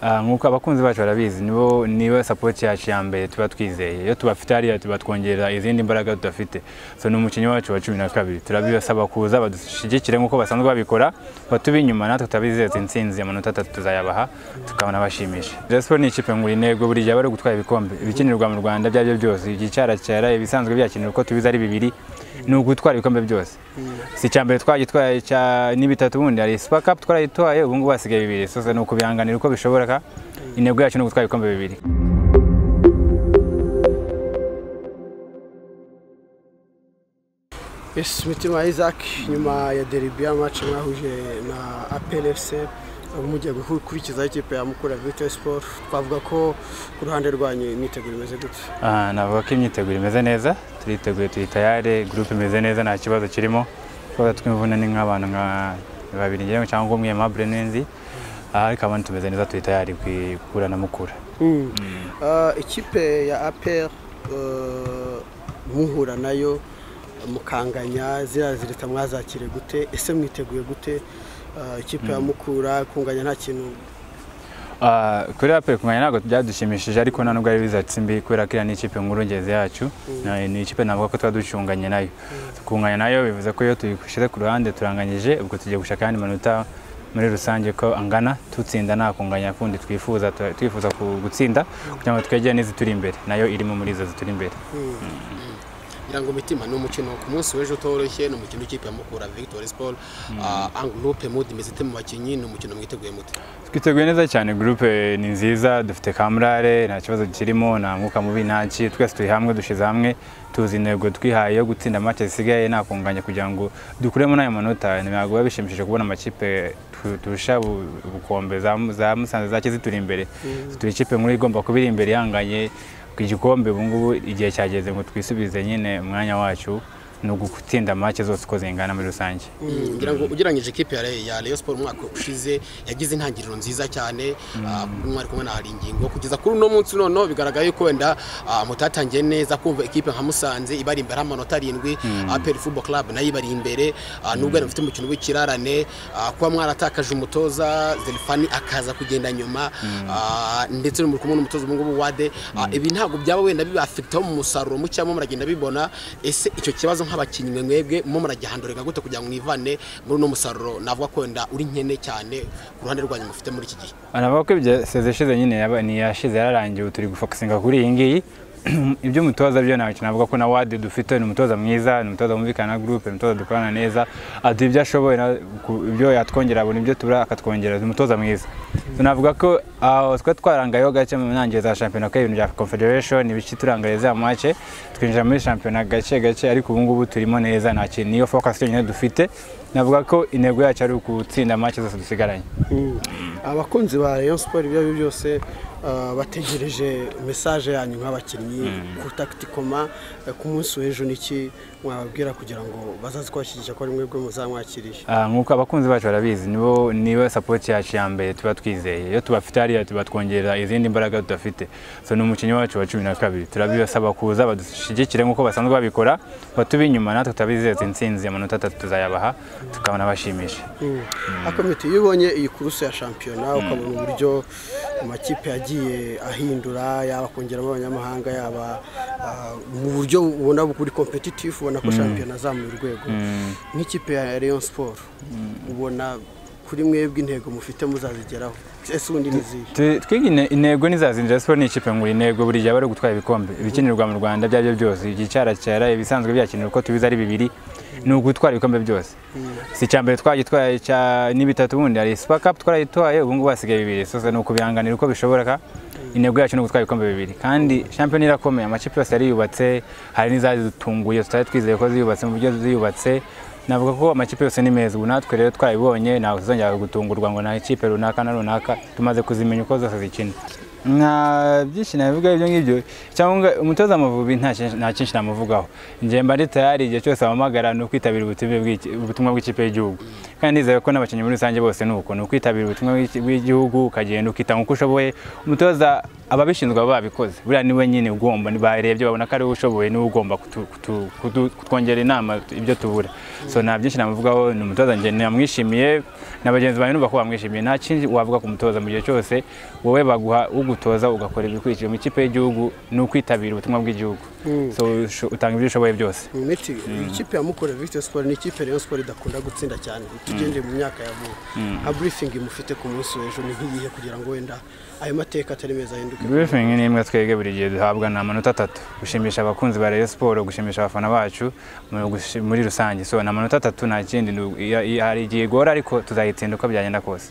nk'uko abakunzi bacu barabizi nibo niba sapoti yacu ya mbere tuba twizeye iyo tubafite hariya tubatwongerera izindi mbaraga tudafite so ni umukinnyi wacu wa cumi na kabiri turabibasaba kuza badushyigikire nk'uko basanzwe babikora batube inyuma natwe tutabizeza insinzi amanota atatu tuzayabaha tukabona bashimisha Rayon Sports ni ikipe ngura intego buri gihe bari gutwara ibikombe ibikinirwa mu Rwanda ibyo ari byo byose igicyaracyara ibisanzwe byakinirwa uko tubizi ari bibiri ni ugutwara ibikombe byose si icya mbere twagitwaye ni bitatu ubundi hari super cup twarayitwaye ubu ngubu hasigaye bibiri sosa ni ukubihanganira uko bishoboka intego yacu ni ugutwara ibikombe bibiri esi mitima isaac nyuma ya deribi y'amaci mwahuje na apelefuse mugiye gukurikizaho ikipe ya mukura vito siporo twavuga ko ku ruhande rwanyu imyiteguro imeze gutya navuga ko imyiteguro imeze neza turiteguye tuyitayare gurupe imeze neza nta kibazo kirimo twaba tw'imvune ni nk'abantu nka babiri ngewe cyangwa umwe mabure n'inzi ariko abantu tumeze neza tuyitayari kuyikura na mukura ikipe ya aperi muhura nayo mukanganya ziriya zirita mwazakire gute ese mwiteguye gute ikipe ya mukura kunganya nta kintu kuri aperi kunganya ntabwo byadushimishije ariko nta nubwo ari bizatsi mbi kubera ko iriya ni ikipe ngeze yacu ni ikipe navuga ko tuba ducunganye nayo kunganya nayo bivuze ko iyo tuyishyize ku ruhande turanganyije ubwo tugiye gushaka ayandi manota muri rusange ko angana tutsinda nta kunganya kundi twifuza twifuza gutsinda kugira ngo twegere n'izituri imbere nayo irimo muri izo zituri imbere ngo mitima ni umukino ku munsi w'ejo utoroshye ni umukino w'ikipe ya mukura victoire sport angurupe mudu imeze ite mu bakinnyi ni umukino mwiteguye mute twiteguye neza cyane gurupe ni nziza dufite kamurare nta kibazo kirimo nta mwuka mubi ntaki twese turi hamwe dushyize hamwe tuzi intego twihaye yo gutsinda amace zisigaye nta kunganya kugira ngo dukuremo n'ayo manota ntabwo biba bishimishije kubona amakipe turusha ubukombe za musanze zake zituri imbere turi ikipe nkuru igomba kuba iri imbere ihanganye ku gikombe ubu ngubu igihe cyageze ngo twisubize nyine umwanya wacu ni ugutsinda make zose uko zingana muri rusange ngira ngo ugereranyije ikipe ya Rayon Sport umwaka ushize yagize intangiriro nziza cyane mwari kumwe na hari ingingo kugeza kuri uno munsi noneho bigaragara yuko wenda mutatangiye neza kumva ikipe nka musanze ibari imbere amanota arindwi aperi football club nayo ibari imbere nubwo yari mufite umukino w'ikirarane kuba mwaratakaje umutoza zerifani akaza kugenda nyuma ndetse muri kumwe n'umutoza ubu ngubu wade ibi ntabwo byaba wenda bibafiteho mu musaruro mucyamo muragenda bibona ese icyo kibazo nk'abakinnyi mwebwe mwo muragihandurika gute kugira ngo mwivane muri uno musaruro navuga ko wenda uri nkene cyane ku ruhande rwanyu mufite muri iki gihe navuga ko ibyo seze ishize nyine ntiyashize yararangiye ubu turi gufokusinga kuri iyi ngiyi ibyo umutoza byo ntabwo navuga ko na wade dufite ni umutoza mwiza ni umutoza wumvikana na gurupe ni umutoza dukorana neza aduha ibyo ashoboye ibyo yatwongera buri ibyo tubura akatwongera ni umutoza mwiza navuga ko twari twarangayeho gake mu ntangiriro za shampiyona ko ibintu bya confederation ibice turangaye za make twinjira muri shampiyona gake gake ariko ubu ngubu turimo neza nta kintu niyo focus yonyine dufite navuga ko intego yacu ari ugutsinda make zose dusigaranye abakunzi ba Rayon Sport ibyo ari byo byose bategereje mesaje yanyu nk'abakinnyi ku takitikoma ku munsi w'ejo niki mwababwira kugira ngo bazaze kubashyigikira ko ari mwebwe muzamwakirije nk'uko abakunzi bacu barabizi nibo niba sapoti yacu ya mbere tuba twizeye iyo tubafite hariya tubatwongerera izindi mbaraga tudafite so ni umukinnyi wacu wa cumi na kabiri turabibasaba kuza badushyigikire nk'uko basanzwe babikora batube inyuma natwe tutabizeza insinzi amanota atatu tuzayabaha tukabona bashimisha akomite iyo ubonye iyi kuruse ya shampiyona ukabona uburyo amakipe yagiye ahindura yaba kongeramo abanyamahanga yaba mu buryo ubona buri kompetitifu ubona ko shampiyona azamuye urwego nk'ikipe ya Rayon Sport ubona kuri mwebwe intego mufite muzazigeraho twiga intego n'izazinjira siporo ni ikipe ngura intego buri gihe bari gutwara ibikombe ibikinirwa mu rwanda ibyo ari byo byose igicyaracyara ibisanzwe byakinirwa uko tubizi ari bibiri ni ugutwara ibikombe byose si icya mbere twagitwaye ni bitatu ubundi hari super cup twarayitwaye ubu ngubu hasigaye bibiri sosa ni ukubihanganira uko bishoboka intego yacu ni ugutwara ibikombe bibiri kandi shampiyona irakomeye amakipe yose yariyubatse hari n'izadutunguye tutari twizeye ko ziyubatse mu buryo ziyubatse navuga ko amakipe yose ni meza ubu natwe rero twayibonye ntabwo tuzongera gutungurwa ngo nta ikipe runaka na runaka tumaze kuzimenya uko zose zikina nta byinshi nabivugaho ibyo ngibyo cyangwa umutoza amavubi nta kinshi- nta cyinshi namuvugaho njye mba ndi tayari igihe cyose abahamagara ni ukwitabira ubutumwa bw'iki- ubutumwa bw'ikipe y'igihugu kandi nizeye ko n'abakinnyi muri rusange bose ni uko ni ukwitabira ubutumwa bw'iki- bw'igihugu ukagenda ukitanga uko ushoboye umutoza ababishinzwe baba babikoze buriya niwe nyine ugomba barebye babona ko ari wowe ushoboye niwe ugomba kutu- kutu- kudu- kutwongera inama ibyo tubura so nta byinshi namuvugaho ni umutoza njye namwishimiye na bagenzi banjye numva ko bamwishimiye nta kindi wavuga ku mutoza mu gihe cyose wowe baguha ugutoza ugakora ibikurikiye mu ikipe y'igihugu ni ukwitabira ubutumwa bw'igihugu so usho- utanga ibyo ushoboye byose mu miti ikipe ya mukore victor sport ni ikipe rayon sport idakunda gutsinda cyane tugendeye mu myaka ya vuba nka briefing mufite ku munsi w'ejo ni nk'iyihe kugira ngo wenda ayo mateka atari meza ahinduke briefing ni imwe twebwe buri gihe duhabwa ni amanota atatu gushimisha abakunzi ba rayon siporo gushimisha abafana bacu mu- gushi- muri rusange so ni amanota atatu nta kindi ni u- iya- iya- hari igihe igora ariko tuzayitsinda uko byagenda kose